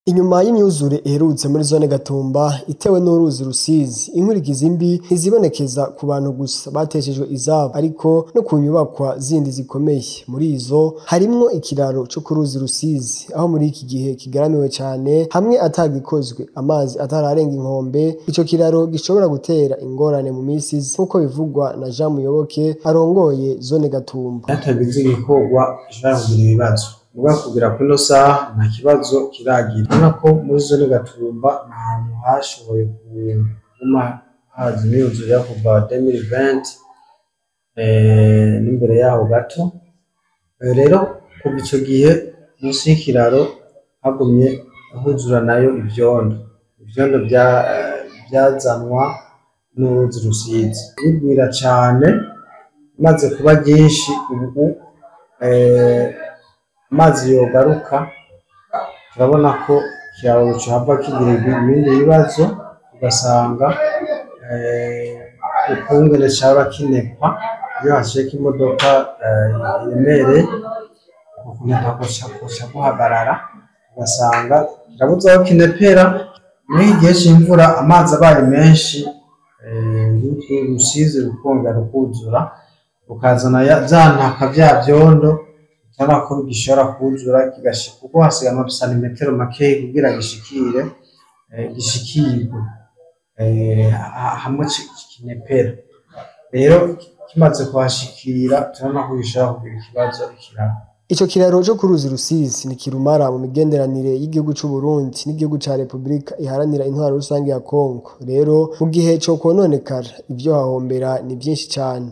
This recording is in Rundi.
Inyuma y'imyuzure iherutse muri zone Gatumba itewe n'uruzi Rusizi, inkurikizi mbi ntizibonekeza ku bantu gusa bateshejwe izabo ariko no ku nyubakwa zindi zikomeye. Muri izo harimwo ikiraro co ku ruzi Rusizi, aho muri iki gihe kigaramiwe cane hamwe atagikozwe amazi atararenga inkombe, ico kiraro gishobora gutera ingorane mu misi iza nk'uko bivugwa na Jean Muyoboke arongoye zone Gatumba. hatagize igikorwa gishobora kugira ibibazo muga kugera kuri ino saha nta kibazo kiragira urabona ko muri zone Gatumba ni ahantu hashoboye kuguma haza imyuzure yo kuva 2020 eh, n'imbere yaho gato Eh, rero kuva ico gihe musi y'ikiraro hagumye huzura nayo ivyondo ivyondo vya- vyazanwa n'uruzi Rusizi bigwira cane maze kuba ryinshi ubu eh, amazi yogaruka turabona ko ikiraro cohava kigira ibindi bibazo ugasanga eh, ukungene caba kinekwa iyo hashika imodoka eh, iremereye ukuneka kuca guhagarara ugasanga kirabuze aho kinepera muri iki gihe c'imvura amazi abaye menshi eh, urwo rusizi rukongera rukuzura rukazana ya- vya ntaka vya vyondo urabona ko gishobora kuzura kigashika kuko hasigaye amasantimetero makeyi kugira gishikire eh, gishikirwe eh, ha- hamwe ki- kinepera rero kimaze kuhashikira turabona ko gishobora kugira ikibazo ikiraro Ico kiraro co ku ruzi Rusizi ni kirumara mu migenderanire y'igihugu c'Uburundi n'igihugu ca Repubulika iharanira intwaro rusangi ya Kongo. Rero mu gihe co kwononekara ivyo hahombera ni vyinshi cane.